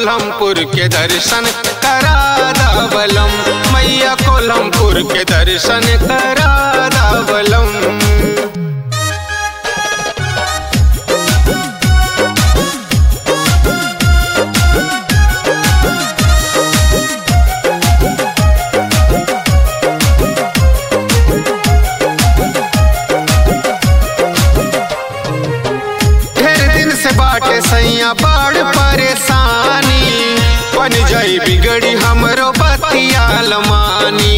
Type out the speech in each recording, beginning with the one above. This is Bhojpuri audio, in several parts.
कोल्हमपुर के दर्शन करा दावलम मैया कोल्हमपुर के दर्शन करा दावलम ढेर दिन से बाटे सैया बाढ़ परेशानी बन जाई बिगड़ी हमरो बतिया लमानी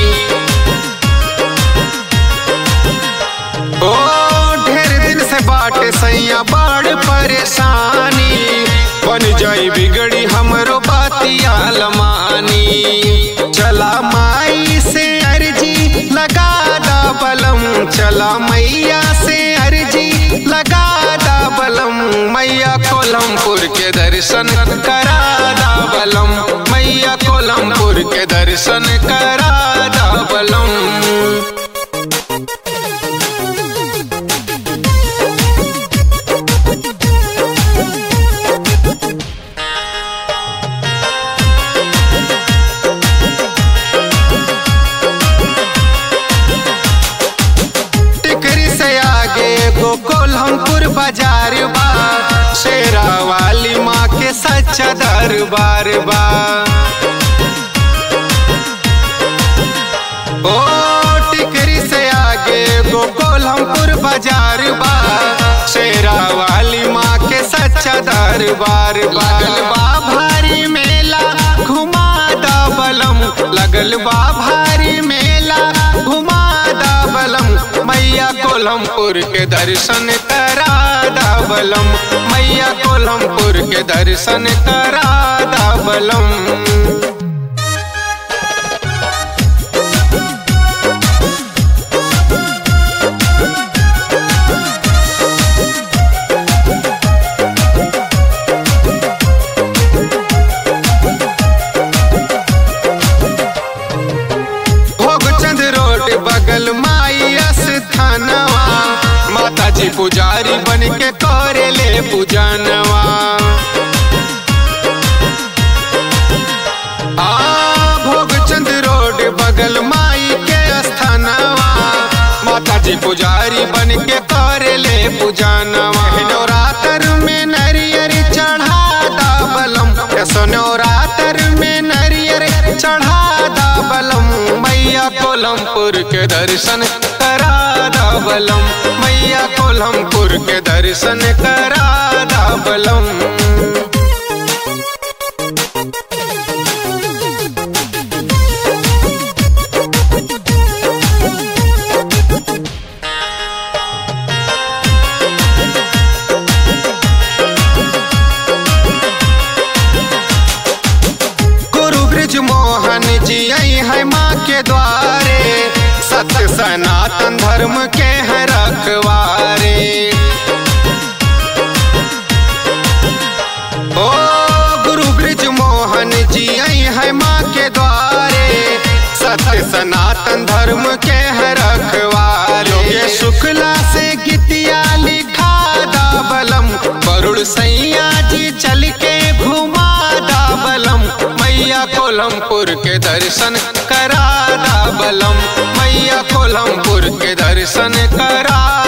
ओ ढेर दिन से बाटे सैया बाढ़ परेशानी बन जाई बिगड़ी हमरो बतिया लमानी चला माई से अर्जी लगा दा बलम चला मैया से अर्जी लगा दा बलम मैया कोलमपुर के दर्शन करा दा बलम मैया कोलमपुर के दर्शन करा दा बलम टिकरी से आगे गो कोल्हमपुर बाजार बा शेरा वाली माँ के सच्चा दरबार बा ओ टिकरी से आगे गो कोल्हमपुर बाजार बा शेरा वाली माँ के सच्चा दरबार बा लगल बा भारी मेला घुमा दा बलम लगल बा भारी मेला घुमा दा बलम मैया कोल्हमपुर के दर्शन करा दा बलम मैया कोल्हमपुर के दर्शन करा दा बलम भोगचंद रोड बगल माई स्थानवा माता जी पुजारी बन के करे ले पूजनवा आ भोगचंद रोड बगल माई के स्थानवा माता जी पुजारी बन के करे ले पूजनवा नवरात्र में नरियर चढ़ा दा बलम नवरात्र में नरियर चढ़ा दा बलम मैया कोलमपुर के दर्शन करा दा बलम मैया कोलमपुर के दर्शन करा दा बलम गुरु ब्रिज मोहन जी आई है माँ के द्वारे सत्य सनातन धर्म के है रखवारे ओ गुरु ब्रिज मोहन जी आई है माँ के द्वारे सत्य सनातन धर्म के है रखवारे ये शुक्ला से गीतिया लिखा दा बलम वरुण सैया जी चल के घुमा दा बलम मैया कोलमपुर के दर्शन करा दा बलम मैया कोलमपुर के दर्शन करा